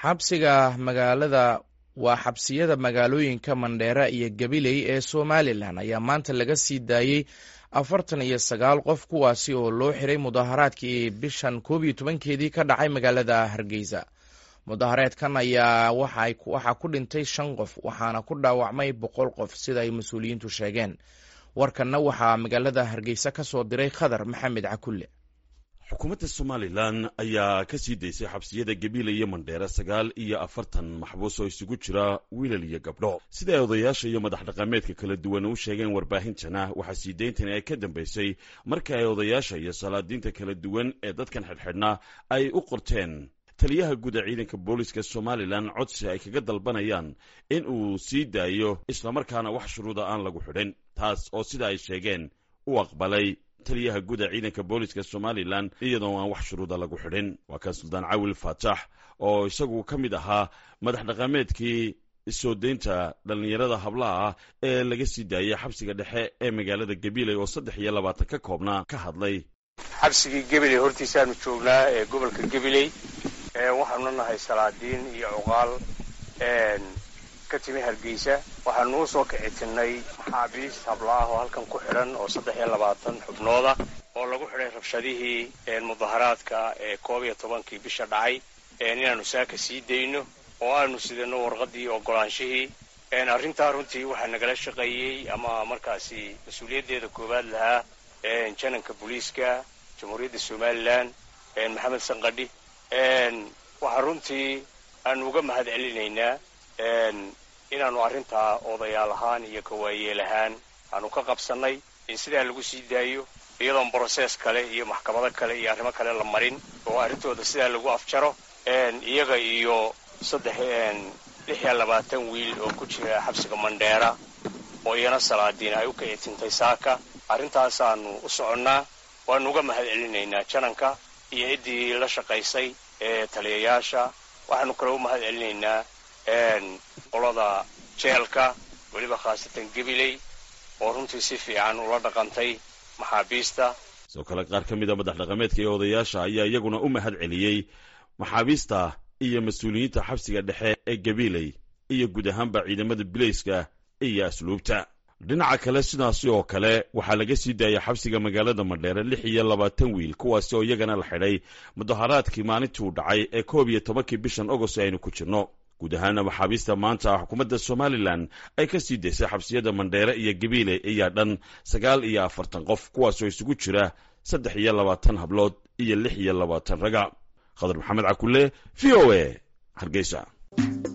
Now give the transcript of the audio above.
xabsiga magaalada waa xabsiyada magaalooyinka mandheera iyo gabiley ee somalilan ayaa maanta laga sii daayey afartan iyo sagaal qof kuwaasi oo loo xiray mudaharaadkii bishan koob iyo tobankeedii ka dhacay magaalada hargeysa mudaharaadkan ayaa waxaa ku dhintay shan qof waxaana ku dhaawacmay boqol qof sida ay mas-uuliyiintu sheegeen warkanna waxaa magaalada hargeysa ka soo diray khadar maxamed cakulle xukuumadda somalilan ayaa ka sii daysay xabsiyada gabiile iyo mandheere sagaal iyo afartan maxbuus oo isugu jira wiilal iyo gabdho sida ay odayaasha iyo madax dhaqameedka kala duwan u sheegeen warbaahintana waxaa sii dayntani ay ka dambaysay marka ay odayaasha iyo salaadiinta kala duwan ee dadkan xidhxidhnaa ay u qorteen taliyaha guud ee ciidanka booliska somalilan codsi ay kaga dalbanayaan in uu sii daayo islamarkaana wax shuruuda aan lagu xidhin taas oo sida ay sheegeen u aqbalay taliyaha guud ee ciidanka booliska somalilan iyadoo aan wax shuruuda lagu xidhin waa kan suldaan cawil faatax oo isagu ka mid ahaa madax dhaqameedkii soo deynta dhallinyarada hablaha ah ee laga sii daayey xabsiga dhexe ee magaalada gabiley oo saddex iyo labaatan ka koobnaa ka hadlay xabsigii gabiley hortiisaanu joognaa ee gobolka gabiley waxaanu nahay salaadiin iyo cuqaal ka timi hargeysa waxaanu u soo kicitinay maxaabiis hablaah oo halkan ku xidhan oo saddex iyo labaatan xubnooda oo lagu xidhay rabshadihii mudaharaadka ee koob iyo tobankii bisha dhacay inaanu saaka sii dayno oo aanu sidano warqadii ogolaanshihii arrintaa runtii waxaa nagala shaqeeyey ama markaasi mas-uuliyaddeeda koowaad lahaa jananka booliiska jamhuuriyadda somalilan maxamed sanqadhi waxaa runtii aanu uga mahad celinaynaa inaanu arrintaa odayaal ahaan iyo kawaayeel ahaan aanu ka qabsannay in sidaa lagu sii daayo iyadoon brosees kale iyo maxkamado kale iyo arrimo kale la marin oo arrintooda sidaa lagu afjaro iyaga iyo saddex lix iyo labaatan wiil oo ku jira xabsiga mandheera oo iyana salaadiin ay u kicitintay saaka arrintaasaanu u soconnaa waanu uga mahad celinaynaa jananka iyo ciddii la shaqaysay ee taliyayaasha waxaanu kale u mahad celinaynaa qolada jeelka weliba khaasatan gabiley oo runtii si fiican ula dhaqantay maxaabiista sidoo kale qaar ka mida madax dhaqameedka iyo odayaasha ayaa iyaguna u mahad celiyey maxaabiista iyo mas-uuliyiinta xabsiga dhexe ee gabiley iyo guud ahaanba ciidamada bilayska iyo asluubta dhinaca kale sidaasi oo kale waxaa laga sii daayay xabsiga magaalada madheere lix iyo labaatan wiil kuwaasi oo iyagana la xidhay mudaharaadkii maalintii u dhacay ee koob iyo tobankii bishan agost aynu ku jirno guud ahaana maxaabiista maanta xukuumadda somalilan ay ka sii daysay xabsiyada mandheere iyo gabiile ayaa dhan sagaal iyo afartan qof kuwaasoo isugu jira saddex iyo labaatan hablood iyo lix iyo labaatan raga khadar maxamed cakulle v o a hargeysa